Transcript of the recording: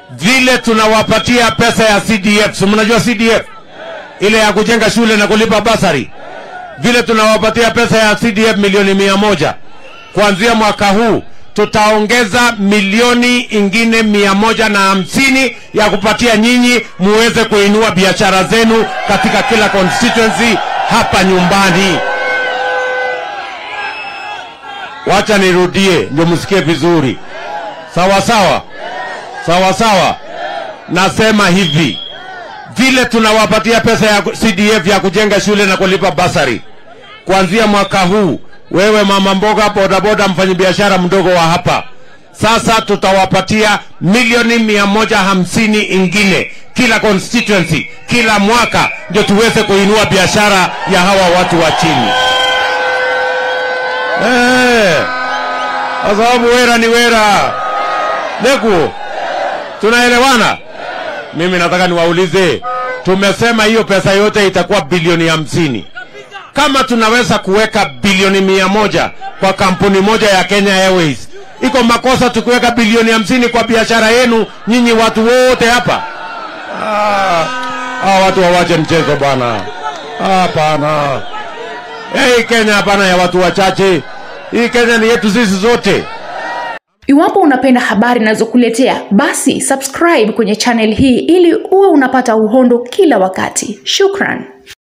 vile tunawapatia pesa ya CDF, si mnajua CDF ile ya kujenga shule na kulipa basari, vile tunawapatia pesa ya CDF milioni mia moja kuanzia mwaka huu tutaongeza milioni ingine mia moja na hamsini ya kupatia nyinyi muweze kuinua biashara zenu katika kila constituency hapa nyumbani. Wacha nirudie ndio msikie vizuri, sawa sawa, sawa sawa. Nasema hivi, vile tunawapatia pesa ya CDF ya kujenga shule na kulipa basari kuanzia mwaka huu wewe mama mboga, bodaboda, mfanyabiashara mdogo wa hapa, sasa tutawapatia milioni mia moja hamsini ingine kila constituency kila mwaka, ndio tuweze kuinua biashara ya hawa watu wa chini eh, kwa sababu wera ni wera. Neku, tunaelewana? Mimi nataka niwaulize, tumesema hiyo pesa yote itakuwa bilioni hamsini kama tunaweza kuweka bilioni mia moja kwa kampuni moja ya Kenya Airways, iko makosa tukiweka bilioni hamsini kwa biashara yenu nyinyi watu wote hapa? Ah, ah, watu wawache mchezo bwana. Hapana, hii Kenya hapana ya watu wachache. Hii Kenya ni yetu sisi zote. Iwapo unapenda habari nazokuletea, basi subscribe kwenye channel hii ili uwe unapata uhondo kila wakati. Shukran.